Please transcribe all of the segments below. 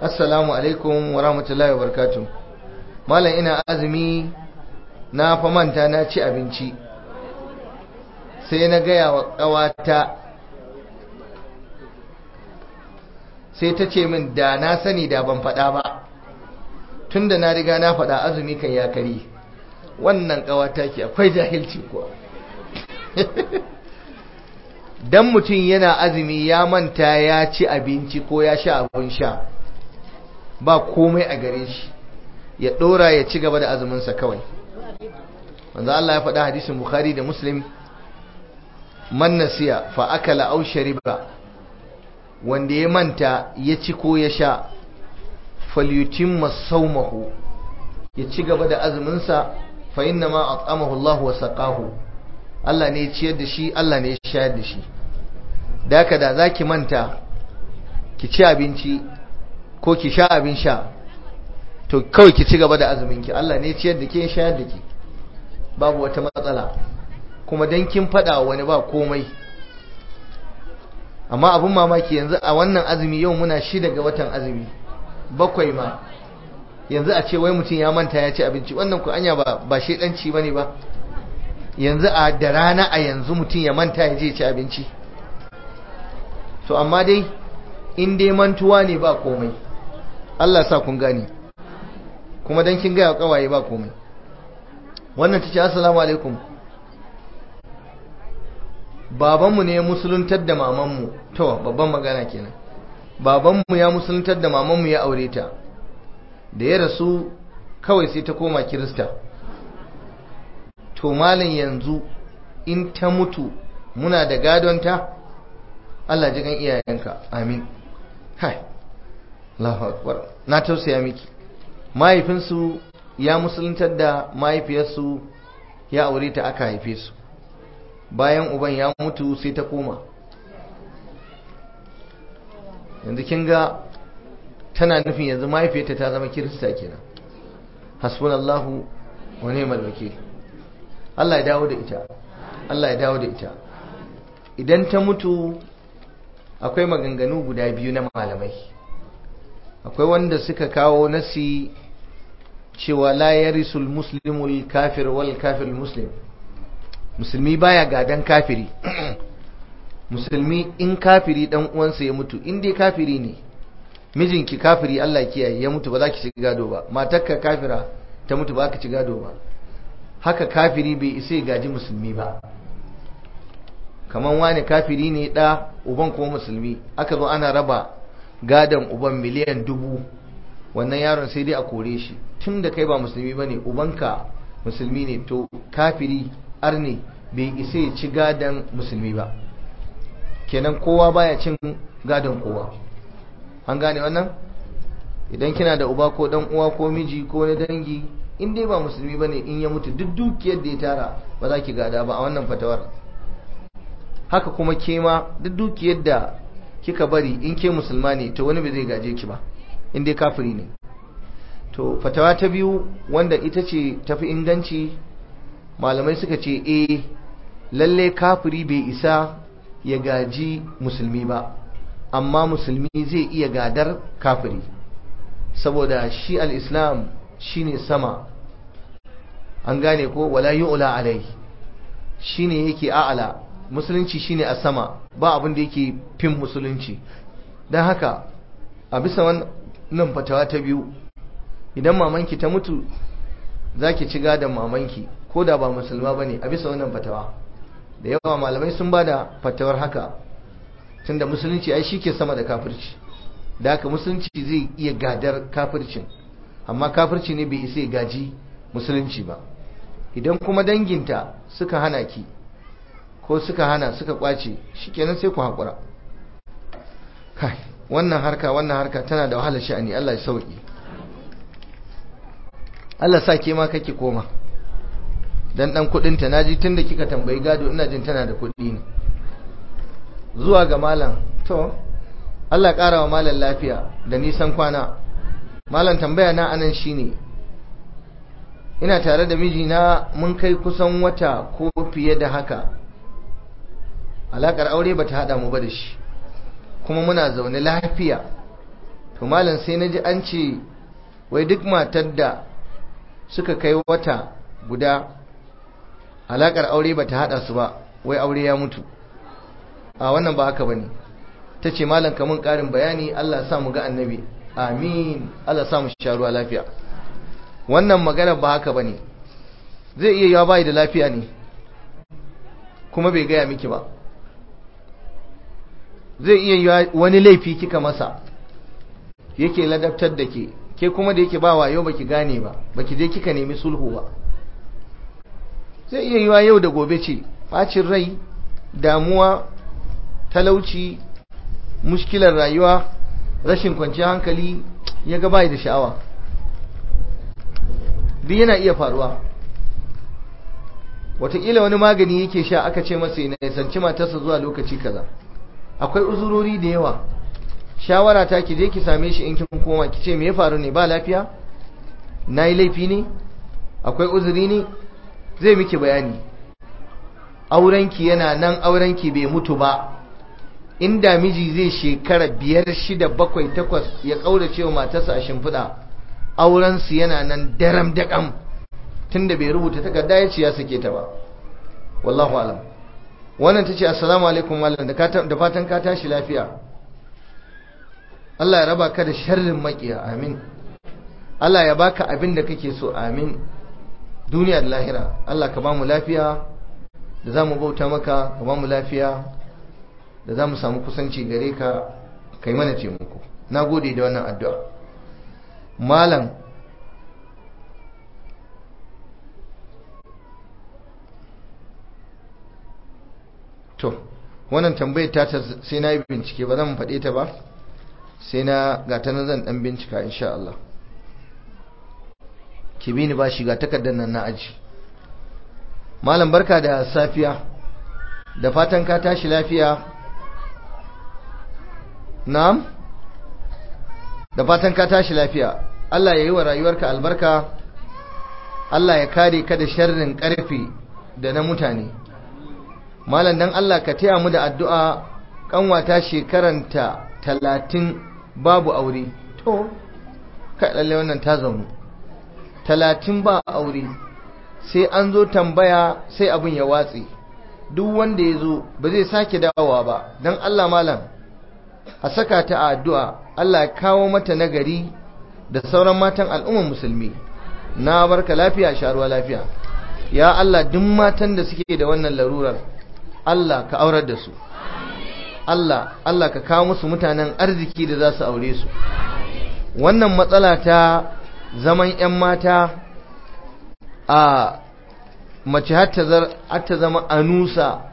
assalamu alaikum wa rahmatullahi wa barakatuh malam ina azumi na fa manta na ci abinci sai na gaya wa ƙawata sai ta ce min da na sani da ban faɗa ba tun da na riga na faɗa azumi kan ya kari wannan ƙawata ke akwai jahilci kuwa dan mutum yana azumi ya manta ya ci abinci ko ya sha abin sha ba komai a gare shi ya ɗora ya ci gaba da azuminsa kawai wanzu Allah ya faɗa hadisin Bukhari da Muslim man nasiya fa akala aw shariba wanda ya manta ya ci ko ya sha falyutimma sawmahu ya ci gaba da azumin sa fa inna ma at'amahu Allah wa saqahu Allah ne ya ciyar da shi Allah ne ya shayar da shi daka da zaki manta ki ci abinci ko ki sha abin sha to kawai ki ci gaba da azumin ki Allah ne ya ciyar da ke ya shayar da ki babu wata matsala kuma dan kin fada wani ba komai amma abin mamaki yanzu a wannan azumi yau muna shida ga watan azumi bakwai ma yanzu a ce wai mutum ya manta ya ci abinci wannan ku anya ba ba shedanci bane ba yanzu a da rana a yanzu mutum ya manta ya je ci abinci to amma dai in dai mantuwa ne ba komai Allah sa kun gane kuma dan kin ga kawaye ba komai wannan tace assalamu alaikum babanmu ne ya musuluntar da mamanmu to babban magana kenan babanmu ya musuluntar da mamanmu ya aure ta da ya rasu kawai sai ta koma kirista to malin yanzu in ta mutu muna da gadonta Allah ji kan iyayenka amin hai Allahu akbar na tausaya miki mahaifinsu ya musuluntar da mahaifiyarsu ya aure ta aka haife su bayan uban ya mutu sai ta koma yanzu kin ga tana nufin yanzu mahaifiyarta ta zama kirista kenan hasbunallahu wa ni'mal wakil Allah ya dawo da ita Allah ya dawo da ita idan ta mutu akwai maganganu guda biyu na malamai akwai wanda suka kawo nasi cewa la yarisul muslimul kafir wal kafir muslim musulmi baya gadan kafiri musulmi in kafiri dan uwansa ya mutu in dai kafiri ne mijinki kafiri Allah kiyaye ya mutu ba za ki ci gado ba matarka kafira ta mutu ba ka ci gado ba haka kafiri bai isa gaji musulmi ba kaman wani kafiri ne da uban kuma musulmi aka zo ana raba gadon uban miliyan dubu wannan yaron sai dai a kore shi tun da kai ba musulmi ba ne ubanka musulmi ne to kafiri arne bai isa ya ci gadon musulmi ba kenan kowa baya cin gadon kowa an gane wannan idan kina da uba ko dan uwa ko miji ko na dangi in dai ba musulmi bane in ya mutu duk dukiyar da ya tara ba za ki gada ba a wannan fatawar haka kuma ke ma duk dukiyar da kika bari in ke musulma ne to wani bai zai gaje ki ba in dai kafiri ne to fatawa ta biyu wanda ita ce tafi inganci malamai suka ce eh lalle kafiri bai isa ya gaji musulmi ba amma musulmi zai iya gadar kafiri saboda shi al-islam shine sama an gane ko wala yu'la alai shine yake a'ala musulunci shine a sama ba abin da yake fin musulunci don haka a bisa wannan fatawa ta biyu idan mamanki ta mutu zaki ci gadon mamanki ko da ba musulma bane a bisa wannan fatawa da yawa malamai sun ba da fatawar haka tunda musulunci ai shi ke sama da kafirci da haka musulunci zai iya gadar kafircin amma kafirci ne bai isa gaji musulunci ba idan kuma danginta suka hana ki ko suka hana suka kwace shikenan sai ku haƙura kai wannan harka wannan harka tana da wahalar sha'ani Allah ya sauki Allah sa ke ma kake koma dan dan kudinta naji tunda kika tambayi gado ina jin tana da kudi ne zuwa ga malam to Allah ƙara wa malam lafiya da nisan kwana malam tambaya na anan shine ina tare da mijina mun kai kusan wata ko fiye da haka alakar aure bata hada mu ba da shi kuma muna zaune lafiya to malam sai na ji an ce wai duk matar da suka kai wata guda alakar aure ba ta hada su ba wai aure ya mutu a wannan ba haka ba ne ta ce malam kamun karin bayani Allah sa mu ga annabi amin Allah sa mu sha ruwa lafiya wannan magana ba haka ba ne zai iya yawa bai da lafiya ne kuma bai gaya miki ba zai iya yiwa wani laifi kika masa yake ladabtar da ke ke kuma da yake ba wayo baki gane ba baki je kika nemi sulhu ba zai iya yiwa yau da gobe ce bacin rai damuwa talauci mushkilar rayuwa rashin kwanciyar hankali ya ga bai da sha'awa duk yana iya faruwa wataƙila wani magani yake sha aka ce masa ya nisanci matarsa zuwa lokaci kaza akwai uzurori da yawa shawara ta ki je ki same shi in kin koma ki ce me ya faru ne ba lafiya nayi laifi ne akwai uzuri ne zai miki bayani aurenki yana nan aurenki bai mutu ba inda miji zai shekara biyar shida bakwai takwas ya kaurace wa matarsa a shimfiɗa aurensu yana nan daram daƙam tunda bai rubuta takarda ya ce ya sake ta ba wallahu alam wannan ta ce assalamu alaikum malam da fatan ka tashi lafiya Allah ya raba ka da sharrin makiya amin Allah ya baka abin da kake so amin duniya da lahira Allah ka bamu lafiya da za mu bauta maka ka bamu lafiya da za mu samu kusanci gare ka kai mana taimako na gode da wannan addu'a malam to wannan tambayar ta sai na yi bincike ba zan faɗe ta ba sai na gata na zan ɗan bincika insha Allah ki bi ni ba shi ga takardar nan na aji malam barka da safiya da fatan ka tashi lafiya na'am da fatan ka tashi lafiya Allah ya yi wa rayuwarka albarka Allah ya kare ka da sharrin ƙarfe da na mutane malam dan Allah ka taya mu da addu'a kanwata shekaranta talatin babu aure to ka lalle wannan ta zaunu talatin ba aure sai an zo tambaya sai abin ya watse duk wanda ya zo ba zai sake dawowa ba don Allah malam a saka ta a addu'a Allah ya kawo mata nagari da sauran matan al'ummar musulmi na barka lafiya sharuwa lafiya ya Allah duk matan da suke da wannan larurar Allah ka aurar da su Allah Allah ka kawo musu mutanen arziki da za su aure su wannan matsala ta zaman 'yan mata a mace har ta zama anusa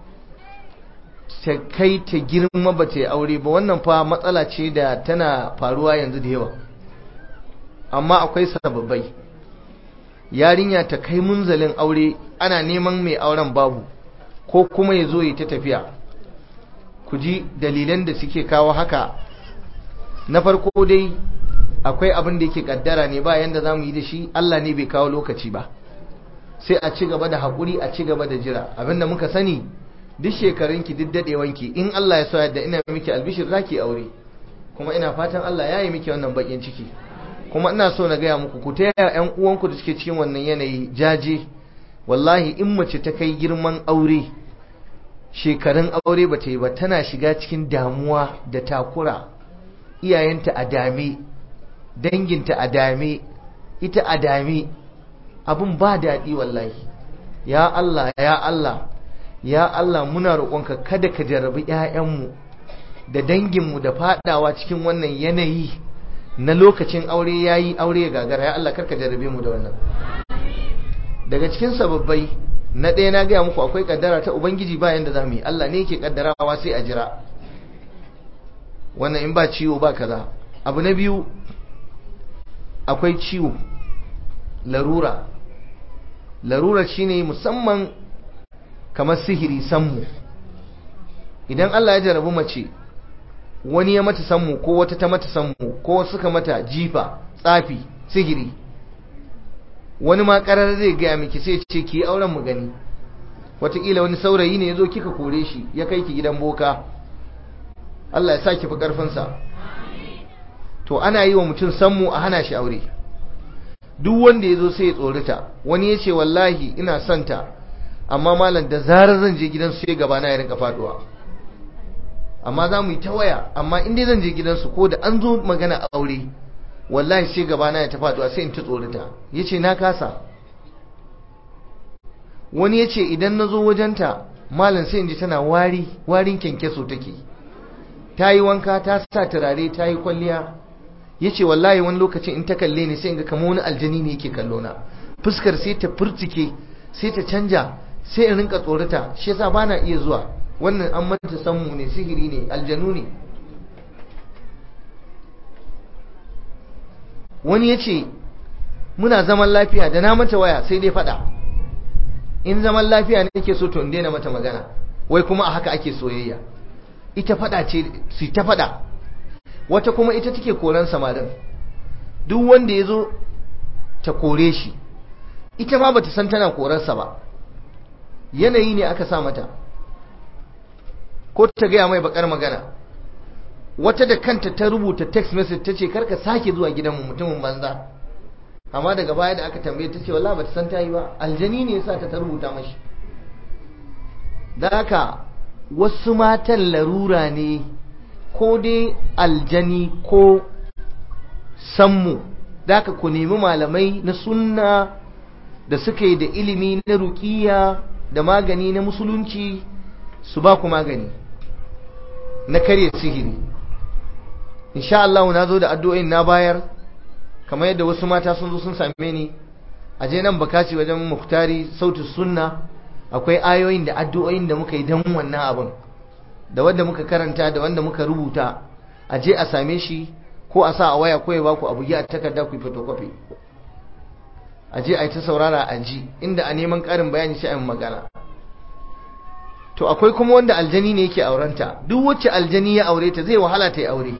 ta kai ta girma ba ta aure ba wannan fa matsala ce da tana faruwa yanzu da yawa amma akwai sababbai yarinya ta kai munzalin aure ana neman mai auren babu ko kuma ya zo yi ta tafiya ku ji dalilan da suke kawo haka na farko dai akwai abin da yake kaddara ne ba yanda za mu yi da shi Allah ne bai kawo lokaci ba sai a ci gaba da haƙuri a ci gaba da jira abinda muka sani duk shekarunki duk daɗewanki in Allah ya so yadda ina miki albishir za ki aure kuma ina fatan Allah ya yi miki wannan bakin ciki kuma ina so na gaya muku ku taya ƴan uwanku da suke cikin wannan yanayi jaje wallahi in mace ta kai girman aure shekarun aure ba ta yi ba tana shiga cikin damuwa da takura iyayenta a dame danginta a dame ita a dame abin ba daɗi wallahi ya Allah ya Allah ya Allah muna roƙonka kada ka jarabi ƴaƴanmu da danginmu da fadawa cikin wannan yanayi na lokacin aure yayi aure ya gagara ya Allah karka jarabe mu da wannan daga cikin sababbai na ɗaya na gaya muku akwai kaddara ta ubangiji ba yanda za mu yi Allah ne yake kaddarawa sai a jira wannan in ba ciwo ba kaza abu na biyu akwai ciwo larura larura shine musamman kamar sihiri sammu idan Allah ya jarabu mace wani ya mata sammu ko wata ta mata sammu ko suka mata jifa tsafi sihiri wani ma karar zai gaya miki sai ce ki auren mu gani wataƙila wani saurayi ne ya zo kika kore shi ya kai ki gidan boka Allah ya sa ki fi ƙarfinsa to ana yi wa mutum sammu a hana shi aure duk wanda ya zo sai ya tsorita wani ya ce wallahi ina santa amma malam da zarar zan je gidansu sai gabana ya rinka faduwa amma za mu yi ta waya amma in dai zan je gidansu ko da an zo magana aure wallahi sai gabana ya ta faduwa sai in ta tsorita ya ce na kasa wani ya ce idan na zo wajenta malam sai in ji tana wari warin kyankyaso take ta yi wanka ta sa turare ta yi kwalliya ya ce wallahi wani lokacin in ta kalle ni sai in ga kama wani aljani ne yake kallo na fuskar sai ta furtike sai ta canja sai in rinka tsorata shi yasa bana iya zuwa wannan an manta sammu ne sihiri ne aljanu ne wani ya ce muna zaman lafiya da na mata waya sai dai fada in zaman lafiya ne ke so to in daina mata magana wai kuma a haka ake soyayya ita fada ce su ta fada wata kuma ita take koran samarin duk wanda ya zo ta kore shi ita ma bata san tana korarsa ba yanayi ne aka sa mata ko ta gaya mai bakar magana wata da kanta ta rubuta text message ta ce karka sake zuwa gidanmu mutumin banza amma daga baya da aka tambaye ta ce wallahi bata san ta yi ba aljani ne yasa ta ta rubuta mashi da haka wasu matan larura ne ko dai aljani ko sammu da haka ku nemi malamai na sunna da suka yi da ilimi na rukiya da magani na musulunci su ba ku magani na karya sihiri insha Allah na zo da addu'o'in na bayar kamar yadda wasu mata sun zo sun same ni a je nan bakaci wajen muktari sautin sunna akwai ayoyin da addu'o'in da muka yi don wannan abin da wanda muka karanta da wanda muka rubuta a je a same shi ko a sa a waya ko ya baku abu a takarda ku yi photocopy a je a yi ta saurara a ji inda a neman ƙarin bayani sai a yi magana to akwai kuma wanda aljani ne yake aurenta duk wacce aljani ya aure ta zai wahala ta yi aure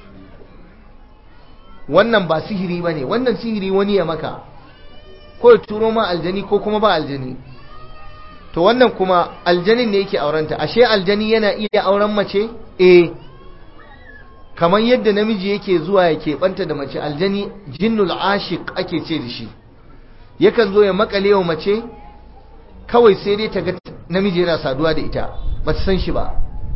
wannan ba sihiri ba ne wannan sihiri wani ya maka ko ya turo ma aljani ko kuma ba aljani to wannan kuma aljanin ne yake aurenta ashe aljani yana iya auren mace eh kamar yadda namiji yake zuwa ya keɓanta da mace aljani jinnul ashiq ake ce da shi yakan zo ya makale wa mace kawai sai dai ta ga namiji yana saduwa da ita ba ta san shi ba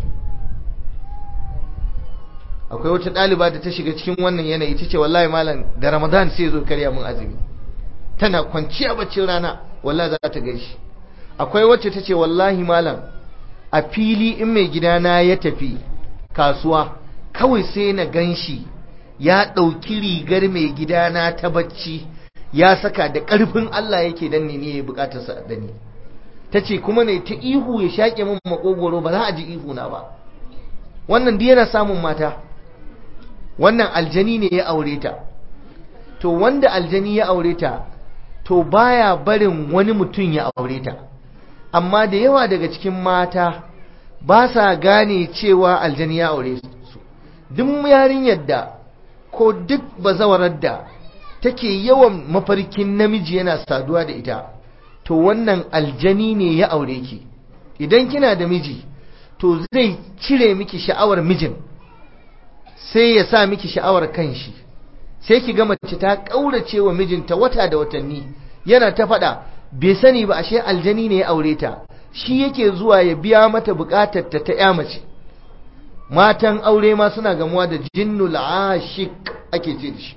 akwai wata ɗaliba da ta shiga cikin wannan yanayi ta ce wallahi malam da ramadan sai zo karya mun azumi tana kwanciya baccin rana wallahi za ta gaishe akwai wacce ta ce wallahi malam a fili in mai gidana ya tafi kasuwa kawai sai na ganshi ya ɗauki rigar mai gidana ta bacci ya saka da ƙarfin Allah yake danne ne ya bukatar sa da ni ta ce kuma ne ta ihu ya shaƙe min makogoro ba za a ji ihu na ba wannan duk yana samun mata wannan aljani ne ya aure ta to wanda aljani ya aure ta to baya barin wani mutum ya aure ta amma da yawa daga cikin mata ba sa gane cewa aljani ya aure su duk yarinyar da ko duk bazawarar da take yawan mafarkin namiji yana saduwa da ita to wannan aljani ne ya aure ki idan kina da miji to zai cire miki sha'awar mijin sai ya sa miki sha'awar kanshi sai ki ga mace ta kaurace wa mijinta wata da watanni yana ta faɗa bai sani ba ashe aljani ne ya aure ta shi yake zuwa ya biya mata bukatar ta ta ya mace matan aure ma suna gamuwa da jinnul ashik ake ce da shi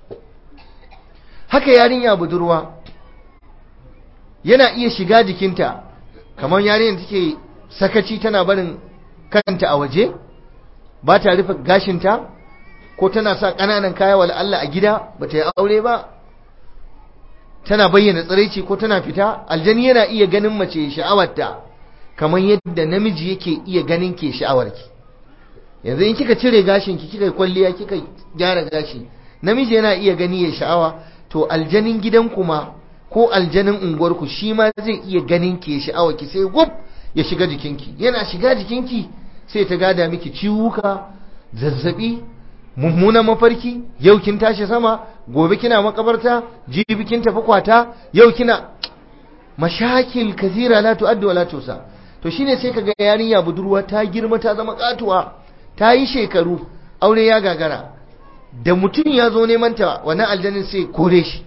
haka yarinya budurwa yana iya shiga jikinta kamar yarinyar take sakaci tana barin kanta a waje ba ta rufe gashinta ko tana sa ƙananan kaya wala Allah a gida ba ta yi aure ba tana bayyana tsiraici ko tana fita aljani yana iya ganin mace sha'awarta kamar yadda namiji yake iya ganin ke sha'awarki yanzu in kika cire gashinki kika kwalliya kika gyara gashi namiji yana iya gani ya sha'awa to aljanin gidan kuma ko aljanin unguwarku shi ma zai iya ganin ke sha'awa ki sai gub ya shiga jikinki yana shiga jikinki sai ta gada miki ciwuka zazzabi mummunan mafarki yau kin tashi sama gobe kina makabarta jibi kin tafi kwata yau kina mashakil kazira la tu'addu wa la tusa to shine sai kaga yarinya budurwa ta girma ta zama katuwa ta yi shekaru aure ya gagara da mutum ya zo neman ta wannan aljanin sai kore shi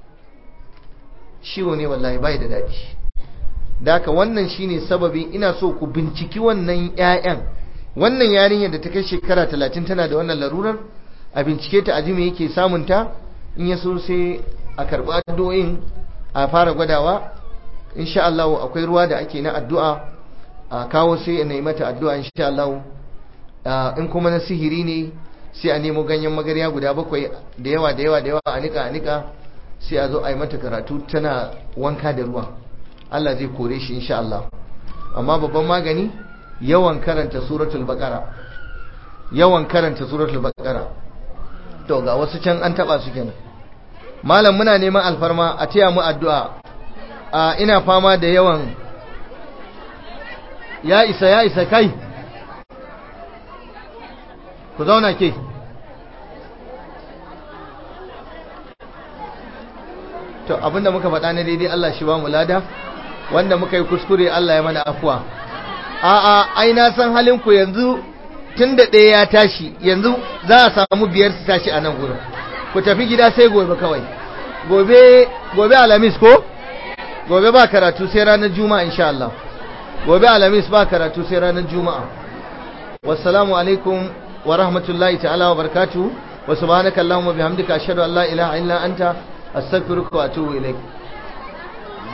ciwo ne wallahi bai da daɗi da haka wannan shine sababin ina so ku binciki wannan 'ya'yan wannan yarinyar da ta kai shekara talatin tana da wannan larurar a bincike ta aji me yake samun ta in ya so sai a karɓi addu'o'in a fara gwadawa insha Allah akwai ruwa da ake na addu'a a kawo sai a yi mata addu'a insha Allah in kuma na sihiri ne sai a nemo ganyen magarya guda bakwai da yawa da yawa da yawa a nika a nika sai a zo a yi mata karatu tana wanka da ruwa Allah zai kore shi insha Allah amma babban magani yawan karanta suratul baqara yawan karanta suratul baqara to ga wasu can an taba su kenan malam muna neman alfarma a taya mu addu'a a ina fama da yawan ya isa ya isa kai ku zauna ke to abinda muka faɗa na daidai Allah shi ba mu lada wanda muka yi kuskure Allah ya mana afuwa a'a ai na san halin ku yanzu tun da ɗaya ya tashi yanzu za a samu biyar su tashi a nan gurin ku tafi gida sai gobe kawai gobe gobe alamis ko gobe ba karatu sai ranar juma'a insha Allah gobe alamis ba karatu sai ranar juma'a wassalamu alaikum wa rahmatullahi ta'ala wa barakatuh wa subhanaka allahumma bihamdika ashhadu an la ilaha illa anta astaghfiruka wa atubu ilaik